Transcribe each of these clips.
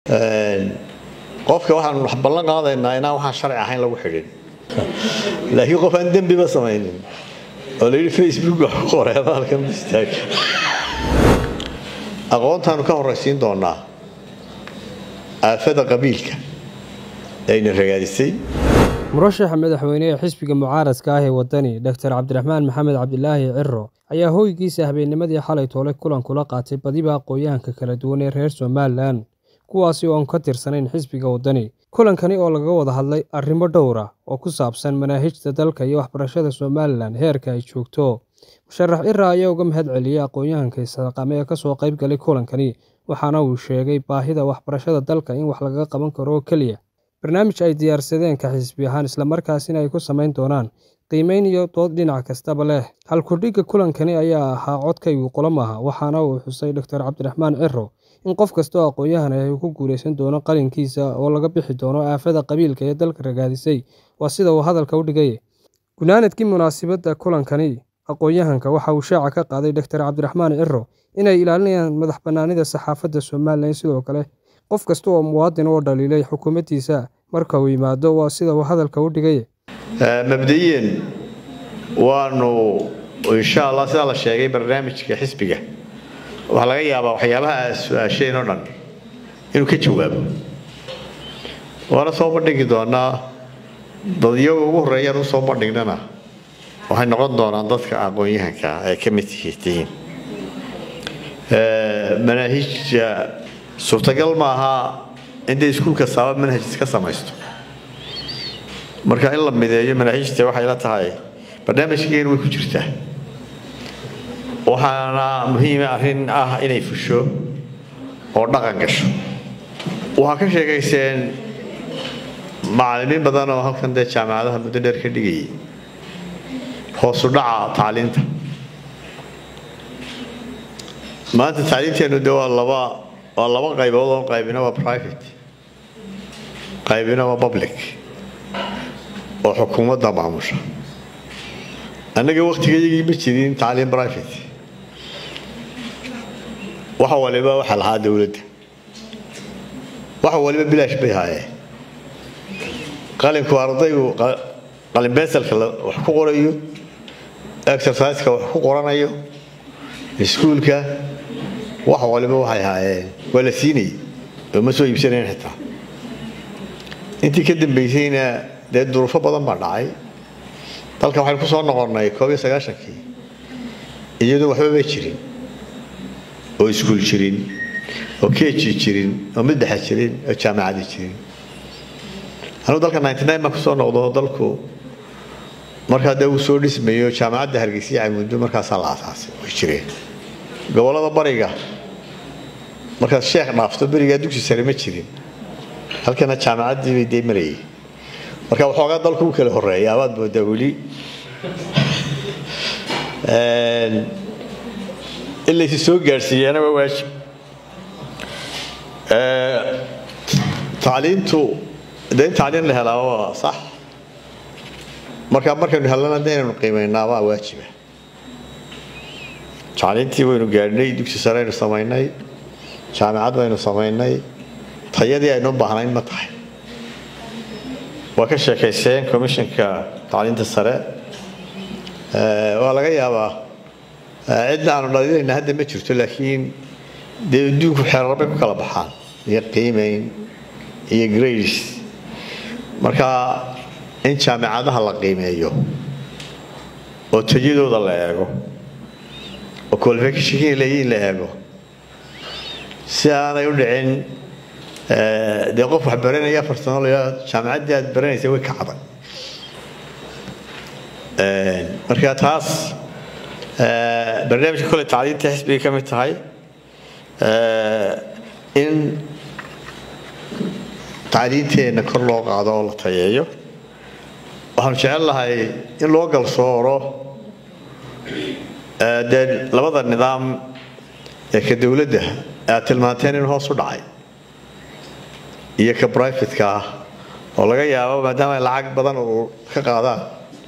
qofka waxaan wax ballan qaadaynaa inaan waxaan sharci ahayn lagu xidhin laakiin qof aan dembiba samaynin oo la yidhi facebook wax ku qoray abaalkan istaag aqoontaanu ka horraysiin doonaa aafada qabiilka ayna ragaadisay murashaxa madaxweyne ee xisbiga mucaaradka ah ee waddani doktor cabdiraxmaan maxamed cabdilaahi ciro ayaa hoygiisa habeennimadii xalay toole kulan kula qaatay badiba aqooyahanka kala duwan ee reer somalilan kuwaasi oo aan ka tirsanayn xisbiga waddani kulankani oo laga wada hadlay arrimo dhowra oo ku saabsan manaahijta dalka iyo waxbarashada somalilan heerka ay joogto musharax cira ayaa uga mahad celiyey aqoon-yahanka isaqame ee kasoo qayb galay kulankani waxaana uu sheegay baahida waxbarashada dalka in wax lagaga qaban karo oo keliya barnaamij ay diyaarsadeen ka xisbi ahaan islamarkaasina ay ku samayn doonaan qiimeyn iyo dood dhinac kastaba leh halkudhigga kulankani ayaa ahaa codkaygu qolo maaha waxaana uu xusay doctor cabdiraxmaan ciro in qof kastoo aqoon-yahan ah uu ku guulaysan doono qalinkiisa oo laga bixi doono aafada qabiilka ee dalka ragaadisay waa sida uu hadalka u dhigay gunaanadkii munaasabadda kulankani aqoon-yahanka waxa uu shaaca ka qaaday doctor cabdiraxmaan ciro inay ilaalinayaan madax bannaanida saxaafadda somalilan sidoo kale qof kasta oo muwaadin oo dhaliilay xukuumaddiisa marka uu yimaado waa sida uu hadalka u dhigay mabda'iyan waanu insha allah sidaa la sheegay barnaamijka xisbiga waxaa laga yaabaa waxyaabaha aad su-aasheen oo dhan inuu ka jawaabo waana soo bandhigi doonaa dadyaga ugu horreeyaan u soo bandhignana waxay noqon doonaan dadka aqoon-yahanka ay ka mid tihiin manaahijja suurtagal ma aha intay iskuulka saaba manhaj iska samaysto marka in la mideeyo manaahijta waxay la tahay barnaamijkeenu way ku jirtaa waxaana muhiima arrin ah inay fusho oo dhaqan gasho waxaa ka sheekayseen macallimiin badan oo halkan dee jaamacadaha muddo dheer ka dhigayay hoosu dhaca tacliinta maanta tacliinteennu de waa laba waa laba qaybood oo qaybina waa private qaybina waa public oo xukuumadda maamusha annaga waktigayagii ma jirin tacliin private wax waliba waxa lahaa dowladda wax waliba bilaash bay haayeen qalinku ardaygu qalin beesalka wax ku qorayo exerciseka wax ku qoranayo iskuulka wax waliba waxay haayeen waa la siinayay oo ma soo iibsanayn xitaa intii ka dambaysayna dee duruufo badan baa dhacay dalka waxaynu ku soo noqonnay koob iyo sagaashankii iyadoo waxba ma jirin oo iskuul jirin oo keji jirin oo mid dhexe jirin oo jaamacadi jirin anugu dalka ninety nine baan kusoo noqdo dalku markaa dee uu soo dhismayo jaamacadda hargeysa camundo markaasaa la aasaasay way jireen gobollada bariga markaad sheekh dhaafto berigaa dugsi sare ma jirin halkana jaamacaddii bay dee marayay marka waxoogaa dalku u kala horeeya abaad moodaa weli in laysi soo gaadhsiiyaana waa waajib tacliintu de in tacliin la helaa waa sax marka markaynu hellana de inaynu qiimaynaa waa waajiba tacliintii waynu gaadhnay dugsi sare aynu samaynay jaamacad baynu samaynay tayadii aynu baahnayn ma tahay waa ka sheekayseen commissionka tacliinta sare waa laga yaabaa cidna aanu dhaliilayna hadda ma jirto laakiin dee adduunku xeerarbay ku kala baxaan iyo qiimayn iyo grades marka in jaamicadaha la qiimeeyo oo tayadooda la eego oo qualificationkii leeyiin la eego si aanay u dhicin dee qof wax baranaya afartano la jaamacaddii aad baranaysa way ka caday marka taas barnaamijka kole tacliinta xisbigay ka mid tahay in tacliinteenna kor loo qaado oo la tayeeyo waxaanu jecel lahay in loo galsooro dee labada nidaam ee ka dowladda aad tilmaanteen in hoos u dhacay iyo ka brivatka ah oo laga yaabo maadaama ay lacag badan oo ka qaadaan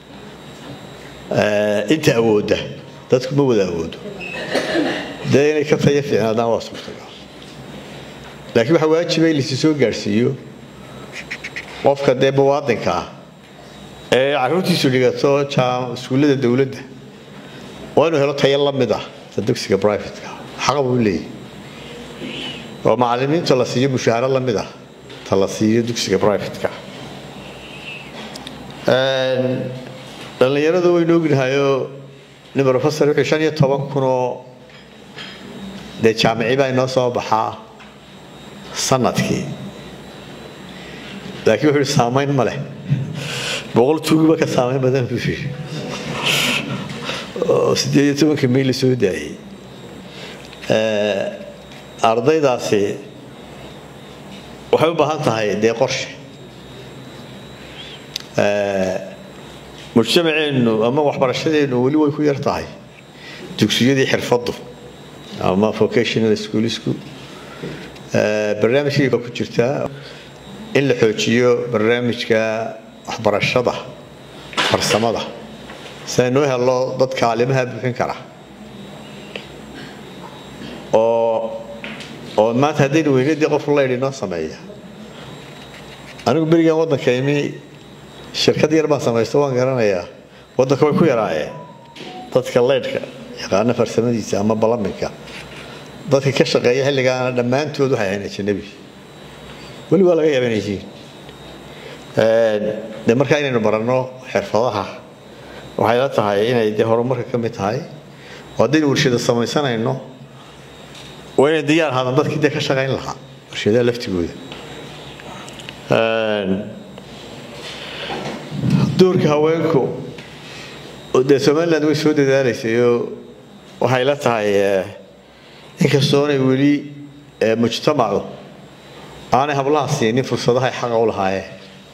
inta awoodda dadku ma wada awoodo dee inay ka taya fiicnaadaan waa suurtagal laakiin waxaa waajiba in laisi soo gaadhsiiyo qofka dee muwaadinka ah ee caruurtiisu dhigato iskuullada dowladda waa inuu helo tayo la mid ah ta dugsiga brivatka xaqa buu leeyahy oo macalimiinta la siiyo mushaaharo la mid ah ta la siiyo dugsiga brivatka dhallinyaradu waynu ognahayoo nin rofesor wuxuu shan iyo toban kunoo dee jaamici baa inoo soo baxaa sanadkii laakiin wuxuu ihi saamayn ma leh boqol tuugiba ka saamayn badan buu yidhi oo siddeed iyo tobanka may la soo daayey ardaydaasi waxay u baahan tahay dee qorshe mujtamaceennu ama waxbarashadeennu weli way ku yar tahay dugsiyadii xirfaddu ama vocational schoolisku barnaamijkii ku jirtaa in la xoojiyo barnaamijka waxbarashada farsamada si aynoo helo dad kaalimaha buuxin kara oo oo maanta haddaynu weynadii qof laydh inoo sameeya anigu berigan waddanka imi shirkad yar baan samaysto waan garanayaa waddanka way ku yaraayeen dadka leydhka yaqaana farsamadiisa ama balaminka dadka ka shaqeeya xilligaana dhammaantood waxay ahayn ajanabi weli waa laga yaaba inay yihiin de markaa inaynu baranno xirfadaha waxay la tahay inay dee horumarka ka mid tahay oo haddaynu warshada samaysanayno waa inay diyaar ahaadaan dadkii dee ka shaqayn lahaa warshadaha laftigooda doorka haweenku dee somaliland way soo dadaalaysayoo waxay la tahay inkastoonay weli mujtamacu aanay hablaha siinin fursadahay xaqa u lahaayeen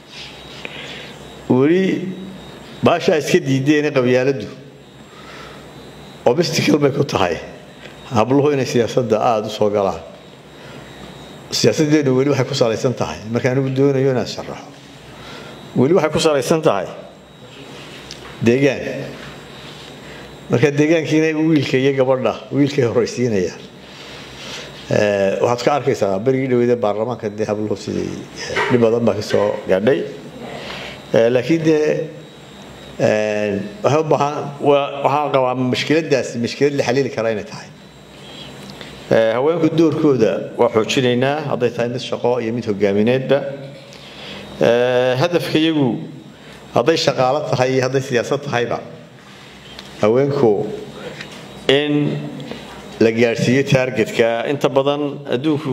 weli baashaa iska diideen qabyaaladdu obstical bay ku tahay habluhu inay siyaasadda aada u soo galaan siyaasaddeenu weli waxay ku salaysan tahay marka anigu doonayo inaan sharaxo weli waxay ku salaysan tahay deegaan marka deegaankiina wiilka iyo gabadha wiilkay horaysiinayaan waxaad ka arkaysaa berigii dhaweyda baarlamaanka dee habluhu sidii dhib badan baa kasoo gaadhay laakiin dee waxay u baahan waxaan qabaa mashkiladaasi mashkilad la xaliili kara inay tahay haweenku doorkooda waa xoojinaynaa hadday tahay mid shaqo iyo mid hogaamineedba hadafka iyagu hadday shaqaalo tahay iyo hadday siyaasad tahayba haweenku in la gaadhsiiyo taargetka inta badan adduunku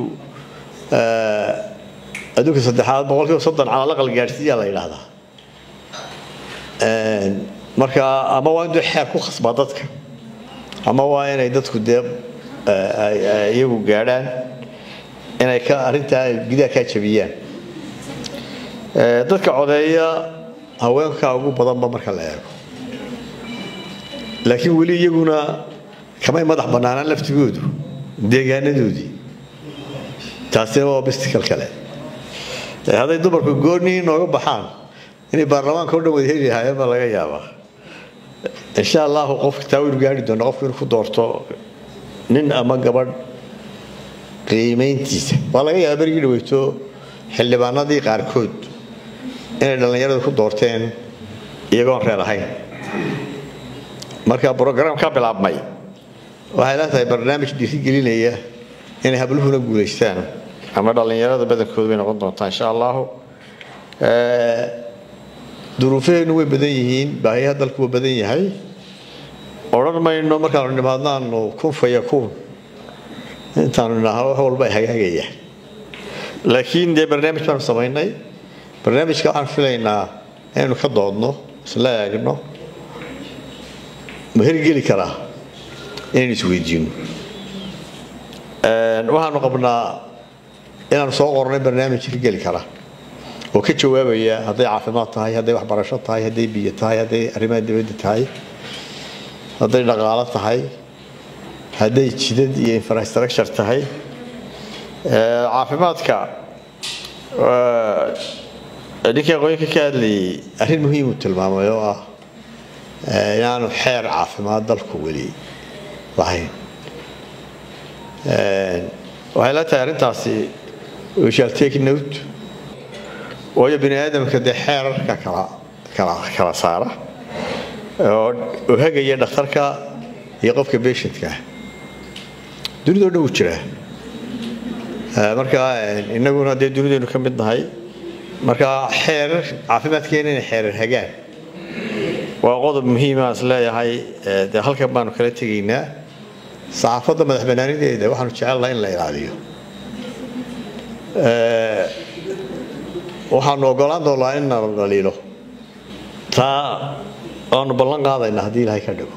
adduunka saddexaad boqolkiiba soddon calalaqal gaadhsiiyaa la yidhaahdaa marka ama waa in dee xeer ku khasbaa dadka ama waa inay dadku dee iyagu gaadhaan inay ka arrintaa gidaha kaa jabiyaan dadka codeeya haweenka ugu badanba marka la eego laakiin weli iyaguna kamay madax bannaanaan laftigoodu deegaanadoodii taasina waa obstical kale hadday dumarku goonnii nooga baxaan inay baarlamaanka o dhan wada heli lahaayeen baa laga yaabaa insha allahu qofka taa waynu gaari doona qofku inuu ku doorto nin ama gabadh qiimayntiisa waa laga yaaba berigii dhaweyto xildhibaanadii qaarkood inay dhallinyaradu ku doorteen iyagoon reer ahayn marka brograam ka bilaabmay waxay la tahay barnaamij dhiirigelinaya inay habluhuna guulaystaan ama dhallinyarada badankoodu bay noqon doontaa insha allahu duruufaheennu way badan yihiin baahiyaha dalku waa badan yahay odhan mayno markaanu nimaadno aanu kun faya kun intaanu idhaahno wax walba ay hagaagayaan laakiin dee barnaamij baanu samaynay barnaamijka waxaan filaynaa inaynu ka doodno isla eegno ma hirgeli karaa inaynu isweydiino waxaanu qabnaa inaanu soo qornay barnaamij hirgeli kara oo ka jawaabaya hadday caafimaad tahay hadday waxbarasho tahay hadday biyo tahay hadday arrimaha dibadda tahay hadday dhaqaalo tahay hadday jidad iyo infrastructure tahay caafimaadka ninkii aqoonka ka hadlayay arrin muhiim uu tilmaamay oo ah inaanu xeer caafimaad dalku weli lahayn waxay la tahay arrintaasi we shall take note waayo bini aadamka dee xeerarka kala kala kala saara oo hagaya dhakhtarka iyo qofka patientka dunidao dhan wuu jiraa marka inaguna dee dunidaynu ka mid nahay marka xeerar caafimaadkeena inay xeerar hagaan waa qodob muhiima is leeyahay dee halkan baanu kala tegaynaa saxaafadda madax banaanideeda waxaanu jecelnaha in la ilaaliyo waxaanu ogolaan doonaa in nala dhaliilo taa waanu ballan qaadaynaa haddii ilaahay ka dhigo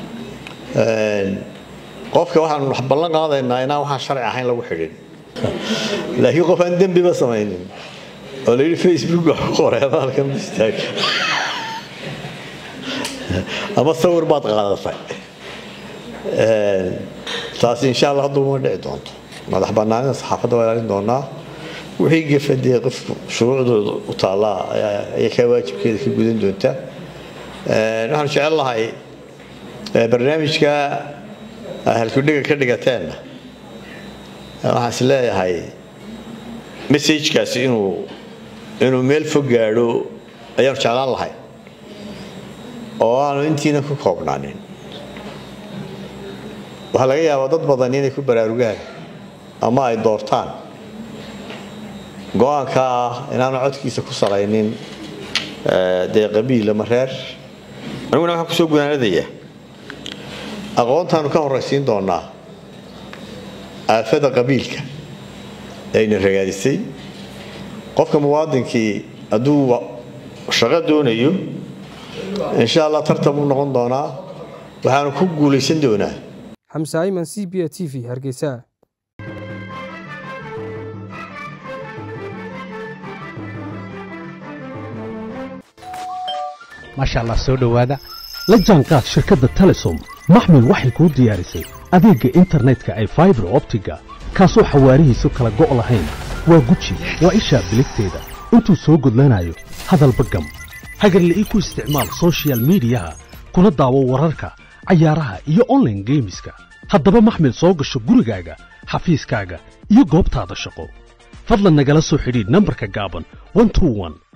qofka waxaanu ballan qaadaynaa inaan waxaan sharci ahayn lagu xidhin laakiin qof aan dembiba samaynin oo la yidhi facebook wax ku qoray ama halkan istaag ama sawir baad qaadatay taasi insha allah hadduu ma dhici doonto madax banaanida saxaafadda waa ilaalin doonaa wixii gefadee qofku shuruucdooda u taallaa ayay kaa waajibkeeda ka gudan doontaa waxaanu jecel lahay barnaamijka halkudhiga ka dhigateenna waxaan is leeyahay messajkaasi inuu inuu meel fog gaadho ayaanu jeclaan lahay oo aanu intiina ku koobnaanin waxaa laga yaabaa dad badan inay ku baraarugaan ama ay doortaan go-aanka ah inaanu codkiisa ku salaynin dee qabiil ama reer aniguna waxaan kusoo gunaanadayaa aqoontaanu ka horraysiin doonaa aafada qabiilka ayna ragaadisay qofka muwaadinkii hadduu shaqo doonayo insha allah tartan buu noqon doonaa waxaanu ku guulaysan doonaa xamse ayman c b a t v hargeysa maasha allah soo dhowaada la jaanqaad shirkadda telesom maxmil waxay kuu diyaarisay adeegga internetka ay faibar optiga kaasoo xawaarihiisu kala go' lahayn waa guji waa ishaa biligteeda intuu soo gudlanayo hadalba gam hagarle ii ku isticmaal sochial midiyaha kuna daawo wararka cayaaraha iyo onlaine geemiska haddaba maxmil soo gasho gurigaaga xafiiskaaga iyo goobtaada shaqo fadlan nagala soo xidhiidh nambarka gaaban